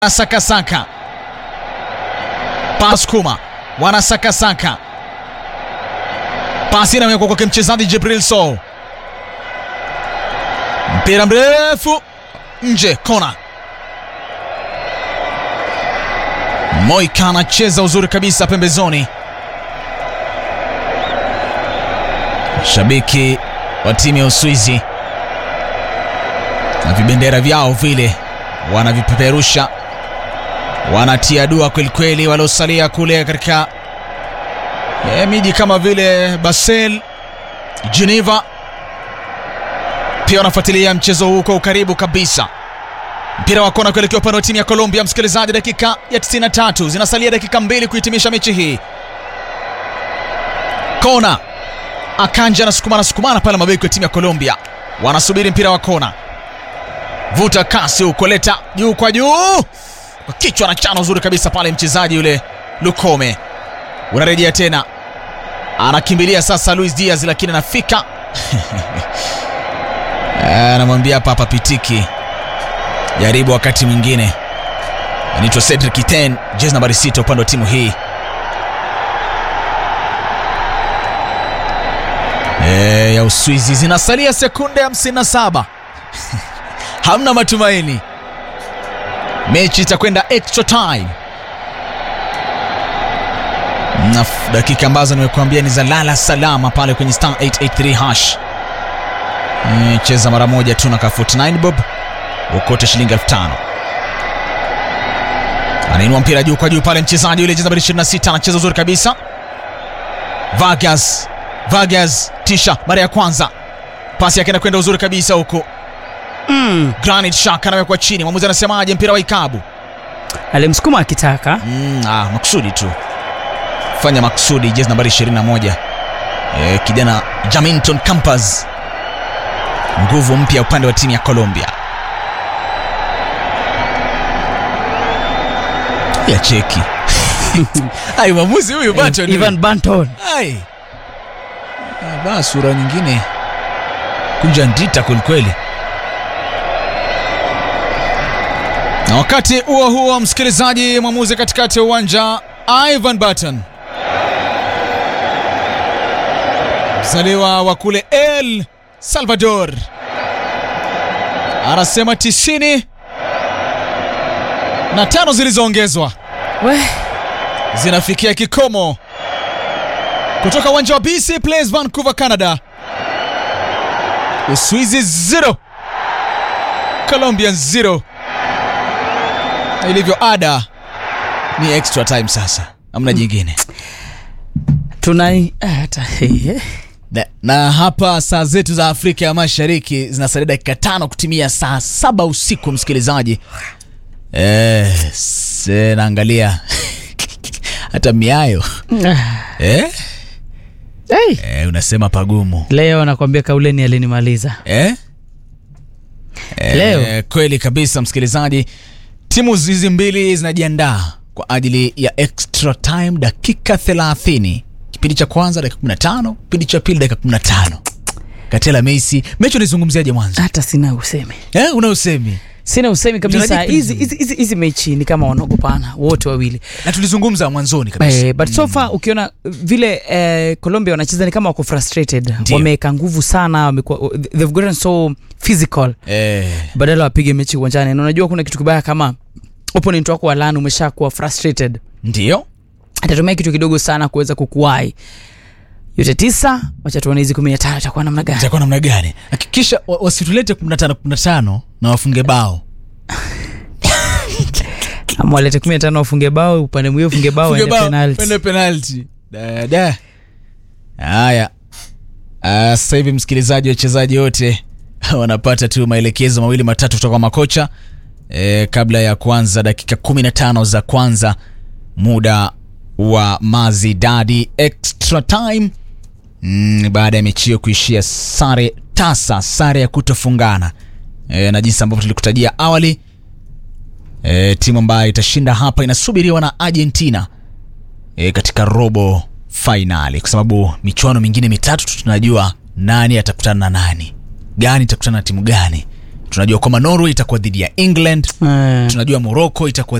Sakasaka Paskuma wanasakasaka, pasi inawekwa kwake mchezaji Jibril Sow, mpira mrefu nje, kona. Moika anacheza uzuri kabisa pembezoni. Shabiki wa timu ya Uswizi na vibendera vyao vile wanavipeperusha wanatia dua kwelikweli, waliosalia kule katika e, miji kama vile Basel, Geneva, pia wanafuatilia mchezo huu kwa ukaribu kabisa. Mpira wa kona kuelekea upande wa timu ya Colombia. Msikilizaji, dakika ya 93 zinasalia dakika mbili kuhitimisha mechi hii. Kona, Akanja anasukumana sukumana pale, mabeki wa timu ya Colombia wanasubiri mpira wa kona. Vuta kasi huko, leta juu kwa juu kwa kichwa na chano uzuri kabisa pale, mchezaji yule Lukome unarejea tena, anakimbilia sasa Luis Diaz, lakini anafika anamwambia hapa hapa pitiki, jaribu wakati mwingine. Anaitwa Cedric Iten, jezi nambari sita upande wa timu hii e, ya Uswizi. Zinasalia sekunde 57 hamna matumaini mechi itakwenda extra time na dakika ambazo nimekuambia ni za lala salama pale kwenye star 883 hash. E, cheza mara moja tu na ka 49 bob ukote shilingi elfu tano. Anainua mpira juu kwa juu pale mchezaji yule jeza 26 anacheza uzuri kabisa. Vargas Vargas tisha mara ya kwanza pasi yake inakwenda uzuri kabisa huko Mm. Granit Xhaka anawekwa chini. Mwamuzi anasemaje? Mpira wa ikabu. Alimsukuma akitaka Mm, ah, makusudi tu fanya makusudi. Jezi nambari 21 e, kijana Jaminton Campas, nguvu mpya upande wa timu ya Colombia ya cheki ai mwamuzi huyu bato ni- Ivan Banton. ai Ah, ba sura nyingine kunja ndita kwelikweli. Na wakati huo huo, msikilizaji, mwamuzi katikati ya uwanja Ivan Barton, mzaliwa wa kule El Salvador, anasema tisini na tano zilizoongezwa We, zinafikia kikomo kutoka uwanja wa BC Place Vancouver, Canada. Uswizi 0 Colombia 0 na ilivyo ada ni extra time sasa, amna jingine tuna eh, hata eh, na, na hapa saa zetu za Afrika ya Mashariki zinasalia dakika tano kutimia saa saba usiku msikilizaji. Eh, se naangalia hata miayo eh? hey. Eh, unasema pagumu Leo nakwambia kauleni alinimaliza. eh? Eh, Leo. kweli kabisa msikilizaji, timu hizi mbili zinajiandaa kwa ajili ya extra time, dakika 30. Kipindi cha kwanza dakika 15, kipindi cha pili dakika 15. Katela Messi, mechi unaizungumziaje mwanzo? Hata sina usemi, Eh, una usemi sina usemi kabisa. Mchezaji Hizi pili. hizi hizi- hizi mechi ni kama wanaogopana wote wawili na tulizungumza mwanzoni kabisa. eh, but so far ukiona vile eh, Colombia wanacheza ni kama wako frustrated, Ndio. wameweka nguvu sana, wamekuwa they've gotten so physical Eh, badala wapige mechi uwanjani, na unajua kuna kitu kibaya kama opponent wako wa LAN umeshakuwa frustrated ndio atatumia kitu kidogo sana kuweza kukuwai yote tisa. Wacha tuone hizi kumi na tano itakuwa namna gani? itakuwa namna gani? Hakikisha wa- wasitulete 15 15 na wafunge bao. Ama walete kumi na tano wafunge bao, upande mwingine ufunge bao, Funge ende bao, penalty. ende penalty. Da, da. Haya. Ah, Sasa hivi msikilizaji, wachezaji wote wanapata tu maelekezo mawili matatu kutoka kwa makocha e, kabla ya kuanza dakika 15 za kwanza muda wa Mazidadi extra time mm, baada ya mechi hiyo kuishia sare tasa, sare ya kutofungana e, na jinsi ambavyo tulikutajia awali e, timu ambayo itashinda hapa inasubiriwa na Argentina e, katika robo fainali, kwa sababu michuano mingine mitatu tu tunajua nani atakutana na nani, gani itakutana na timu gani. tunajua kwamba norway itakuwa dhidi ya england Eh. tunajua morocco itakuwa